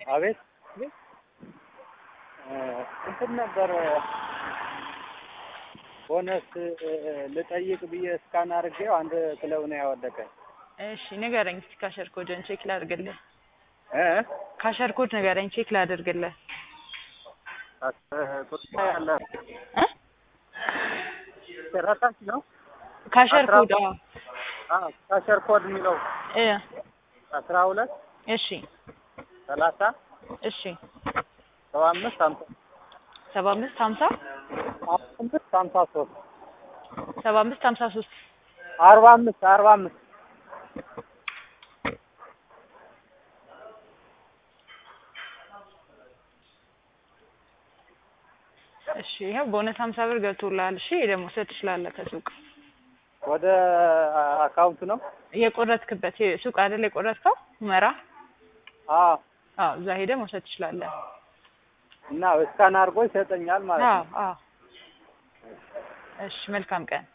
አቤት እንትን ነበር ቦነስ ልጠይቅ ብዬ እስካን አድርጌው አንድ ክለብ ነው ያወደቀ። እሺ ንገረኝ እስቲ ካሸር ኮድን ቼክ ላድርግልህ። እ ካሸር ኮድ ንገረኝ ቼክ ላድርግልህ። ቁጣ ያለ እ ረሳች ነው ካሸር አስራ- ኮድ አዎ አዎ ካሸር ኮድ የሚለው እ አስራ ሁለት እሺ ሰላሳ እሺ ሰባ አምስት ሀምሳ ሰባ አምስት ሀምሳ አምስት ሀምሳ ሶስት ሰባ አምስት ሀምሳ ሶስት አርባ አምስት አርባ አምስት እሺ ይኸው ቦነስ ሀምሳ ብር ገብቶልሃል። እሺ ደግሞ መውሰድ ትችላለህ ከሱቅ ወደ አካውንት ነው። የቆረጥክበት ሱቅ አይደል የቆረጥከው ሁመራ? አዎ አዎ እዛ ሄደህ መውሰድ ትችላለህ። እና እስካን አድርጎ ይሰጠኛል ማለት አዎ ነው። አዎ። እሺ መልካም ቀን።